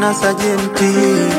na sajenti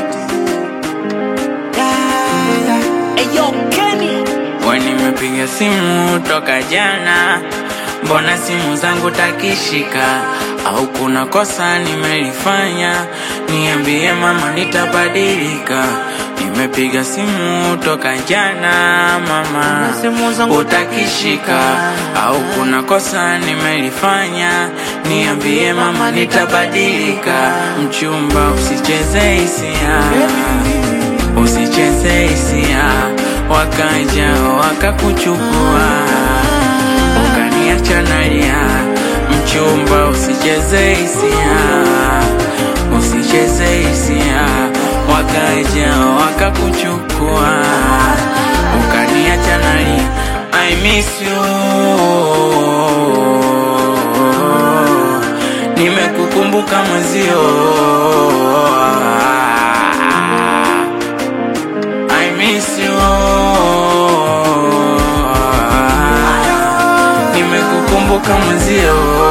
We nimepiga simu toka jana, mbona simu zangu takishika? Au kuna kosa nimelifanya? Niambie mama, nitabadilika. Nimepiga simu toka jana mama, Simu zangu utakishika? Au kuna kosa nimelifanya? Niambie mama, nitabadilika. Mchumba, usicheze hisia usicheze hisia, wakaja wakakuchukua, ukaniacha nalia. Mchumba, usicheze hisia, usicheze hisia, wakaja wakakuchukua, ukaniacha nalia. I miss you, nimekukumbuka mwezio I miss you Nimekukumbuka mwenzio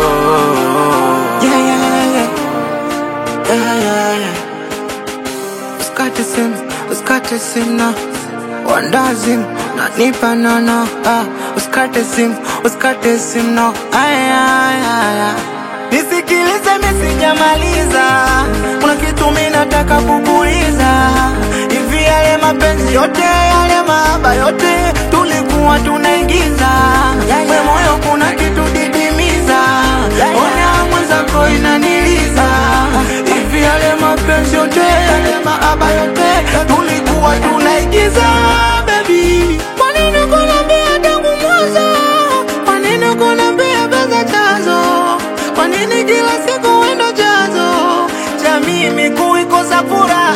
Yeah, yeah, yeah. Yeah, yeah, yeah. Usikate simu, usikate simu na wandazimu nanipa nono ah. Usikate simu, usikate simu no aya, aya, aya. Nisikilize mimi sijamaliza, kuna kitu mimi nataka kukuuliza. Hivi yale mapenzi yote yale mahaba yote tulikuwa tunaigiza, we moyo kuna kitu didimiza, ona mwenzako inaniliza. Hivi yale mapenzi yote yale mahaba yote tulikuwa tunaigiza, baby. Kwa nini kuniambia tangu mwanzo? Kwa nini kuniambia pesa chanzo? Kwa nini kila siku wendo chanzo cha mimi kuikosa furaha?